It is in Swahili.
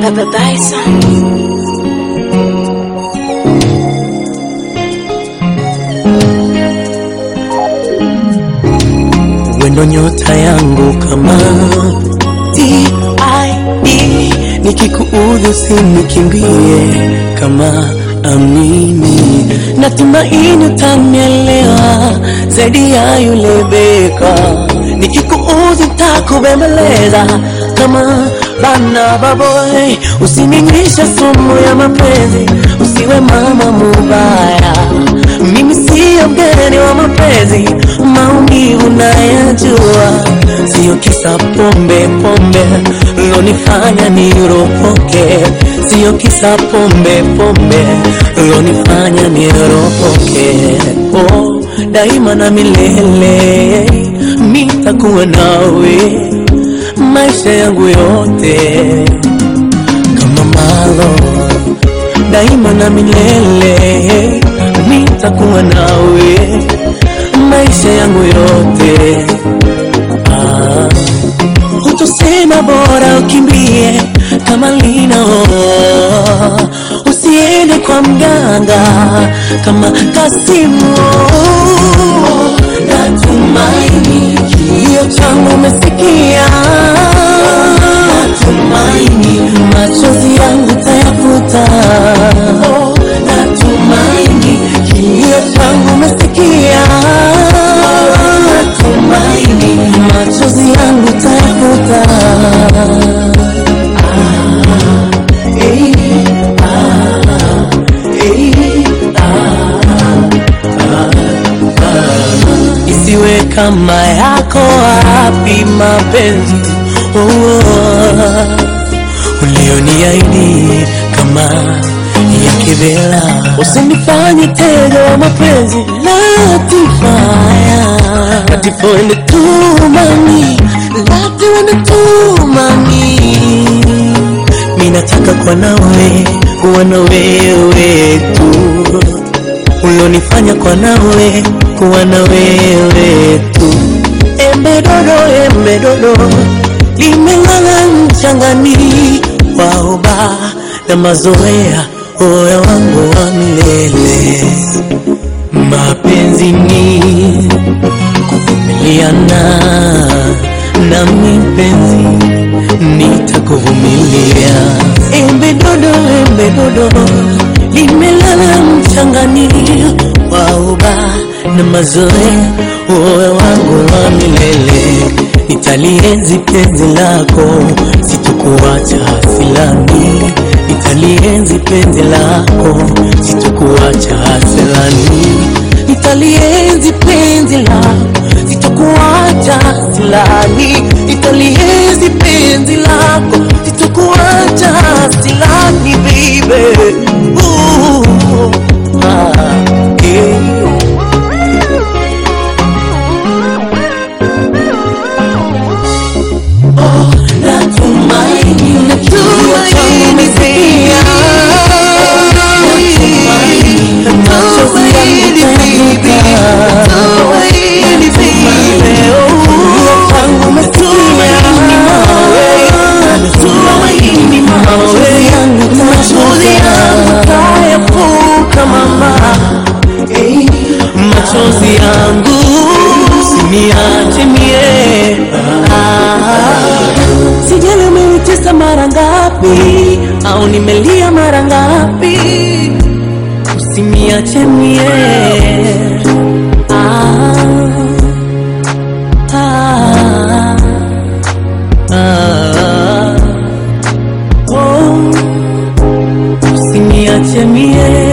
Baba Bison. wendo nyota yangu kama TID, nikikuudhi usinikimbie kama amini, natumaini utanielewa zaidi ya yule beka. Nikikuudhi takubembeleza kama bana baboy, usininywishe sumu ya mapenzi, usiwe mama mubaya. Mimi sio mgeni wa mapenzi, maumivu nayajua, sio kisa pombe pombe lonifanya niropoke, sio kisa pombe pombe lonifanya niropoke. Oh, daima na milele nitakuwa nawe maisha yangu yote kama malo daima na milele nitakuwa nawe maisha yangu yote ah. Utusema bora ukimbie kama lina usiende kwa mganga kama Kasimu. Natumaini kilio changu umesikia, natumaini machozi yangu tayafuta. Natumaini kilio changu umesikia, natumaini machozi yangu tayafuta. Hey, ah, hey, isiwe kama yako wapi mapenzi oh, oh, ulioniahidi kama ya kivela, usinifanye tega wa mapenzi latifaya latifoende tumami latiwende tumami minataka kwa nawe kuwa na wewe tu ulonifanya kwa nawe kuwa na wewe tu. Embe dodo, embe dodo limelala mchangani, waoba na mazoea, oya wangu wa milele. Mapenzi ni kuvumiliana, nami mpenzi nitakuvumilia. Embe dodo, embe dodo limelala mchangani, waoba na mazoea, uwe wangu wa milele. Nitalienzi penzi lako, sitokuacha silani. Nitalienzi penzi lako, sitokuacha silani. Nitalienzi penzi lako, sitokuacha silani. Nitalienzi penzi lako, sitokuacha silani, baby. Ooh, ah, yeah. Natumaini, natumaini pia. Machozi yangu tayafuta. Leo tangu umesikia. Natumaini machozi yangu tayafuta, mama. Machozi yangu usiniache mie ah. Sijali umenitesa mara ngapi au nimelia mara ngapi, usiniache mie ah, ah, ah, oh, usiniache mie